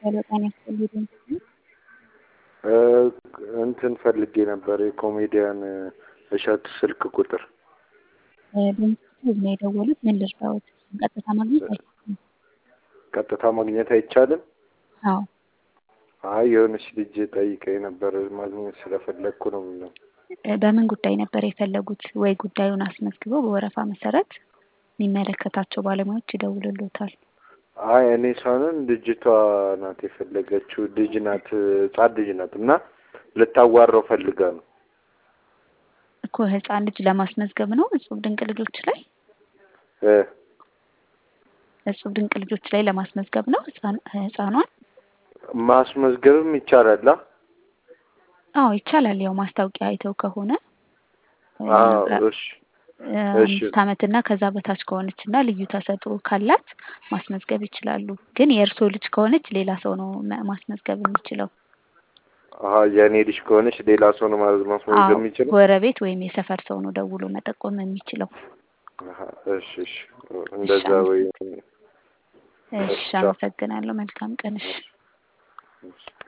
ሄሎ ጤና ይስጥልኝ። እንትን ፈልጌ ነበር የኮሜዲያን እሸቱ ስልክ ቁጥር በምስሉ ነው የደወሉት። ምን ልርዳዎት? ቀጥታ ማግኘት አይቻልም። ቀጥታ ማግኘት አይቻልም? አዎ አይ የሆነች ልጅ ጠይቀኝ ነበር ማግኘት ስለፈለግኩ ነው የሚለው። በምን ጉዳይ ነበር የፈለጉት? ወይ ጉዳዩን አስመዝግበው በወረፋ መሰረት የሚመለከታቸው ባለሙያዎች ይደውልሎታል። አይ እኔ ሳይሆን ልጅቷ ናት የፈለገችው። ልጅ ናት፣ ህጻን ልጅ ናት እና ልታዋራው ፈልጋ ነው እኮ ህፃን ልጅ ለማስመዝገብ ነው እጹብ ድንቅ ልጆች ላይ እ እጹብ ድንቅ ልጆች ላይ ለማስመዝገብ ነው ህፃን- ህፃኗን። ማስመዝገብም ይቻላል። አ? አዎ ይቻላል። ያው ማስታወቂያ አይተው ከሆነ አዎ እሺ እሺ። አምስት ዓመትና ከዛ በታች ከሆነች እና ልዩ ተሰጥኦ ካላት ማስመዝገብ ይችላሉ። ግን የእርስዎ ልጅ ከሆነች ሌላ ሰው ነው መ- ማስመዝገብ የሚችለው። አሀ የእኔ ልጅ ከሆነች ሌላ ሰው ነው ማለት ማስመዝገብ አዎ የሚችለው? ጎረቤት ወይም የሰፈር ሰው ነው ደውሎ መጠቆም የሚችለው። አሀ እሺ እሺ እንደዛ ወይ እሺ ቻው። አመሰግናለሁ። መልካም ቀን። እሺ እሺ